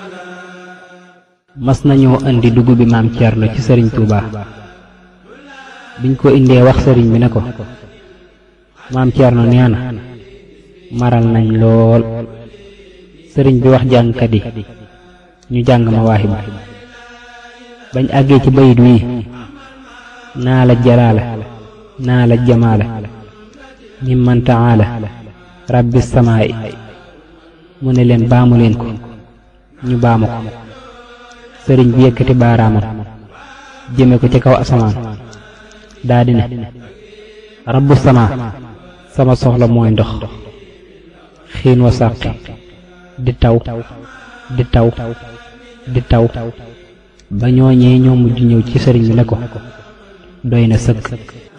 mas nañoo indi dugub bi maam Thierno ci sëriñ Touba biñ ko indee wax sëriñ bi ne ko maam Thierno nee na maral nañ lool sëriñ bi wax jàngkat yi ñu jàng ma waaxibu bañ àggee ci bayit wii naa la jalaala naa la jamaala mimman taala rabbi samaa'i mu ne leen baamu leen ko ñu baamu ko sëriñ bi yëkkati baaraamam jëme ko ci kaw asamaan daa di ne rabbu sama sama soxla mooy ndox xiin wa sàqi di taw di taw di taw ba ñooñee ñoo mujj ñëw ci sëriñ bi ne ko doy na sëkk